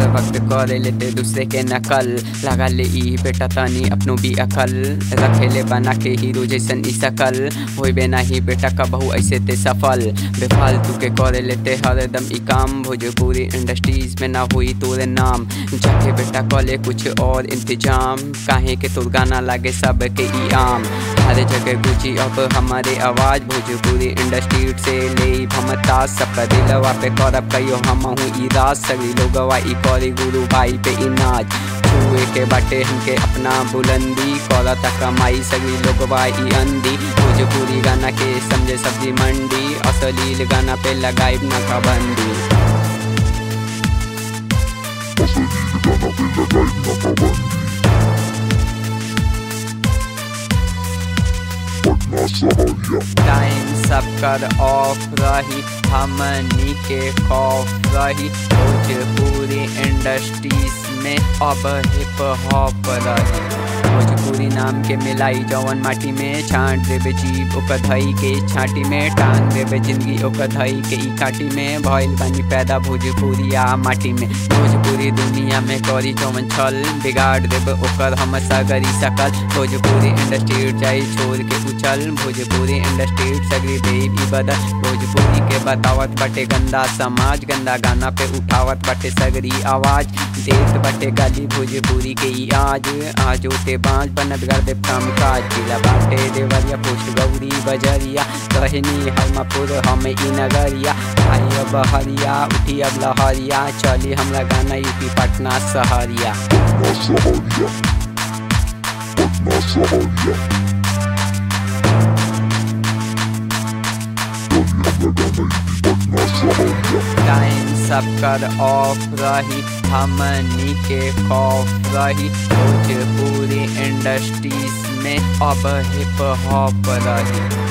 वक्त करे लेते दूसरे के नकल लगा ले ई बेटा तानी अपनो भी अकल रखेले बना के हीरो जैसन ई सकल होइबे नाही बेटा कबहू ऐसे ते सफल बेफालतू के करे लेते हरदम ई काम भोजपुरी इंडस्ट्रीज में ना हुई तोरे नाम जाके बेटा कॉले कुछ और इंतजाम काहे के तोर गाना लागे सब के ई आम हर जगह गुजी अब हमारे आवाज भोजपुरी इंडस्ट्री से ले भमता सबका दिलवा पे करब कहियो हम हूँ ई राज सगरी लोगवा ई करी गुरु भाई पे ई नाच छुए के बाटे हमके अपना बुलंदी करता कमाई सगरी लोगवा ई अंधी भोजपुरी गाना के समझे सब्जी मंडी असलील गाना पे लगाई ना पाबंदी पटना सहरिया टाइम सब कर ऑफ रही हमनी के खौफ रही भोजपुरी इंडस्ट्रीज में अब हिप हॉप रही भोजपुरी नाम के मिलाई जवन माटी में छांट देवे जीव ओकर धई के छाटी में टांग देवे जिंदगी ओकर धई के ई काटी में भइल बानी पैदा भोजपुरिया माटी में भोजपुरी दुनिया में करी जवन छल बिगाड़ देवे ओकर हम सगरी सकल भोजपुरी इंडस्ट्री जाई छोड़ के उछल भोजपुरी इंडस्ट्री सगरी देवी बदल भोजपुरी के बतावत बाटे गंदा समाज गंदा गाना पे उठावत बाटे सगरी आवाज देत बाटे गाली भोजपुरी के ई आज आज होते बाँझ बनत कर दे काम काज जिला बाटे देवरिया पोस्ट गौरी बजरिया कहनी हरमापुर हम ई नगरिया आई अब हरिया उठी अब लहरिया चली हमरा गाना यूपी पटना सहरिया पटना सहरिया पटना सहरिया चलिए हम लगाना यूपी पटना सहरिया टाइम सब कर ऑफ रही हमनी के खौफ रही भोजपुरी इंडस्ट्रीज में अब हिप हॉप रही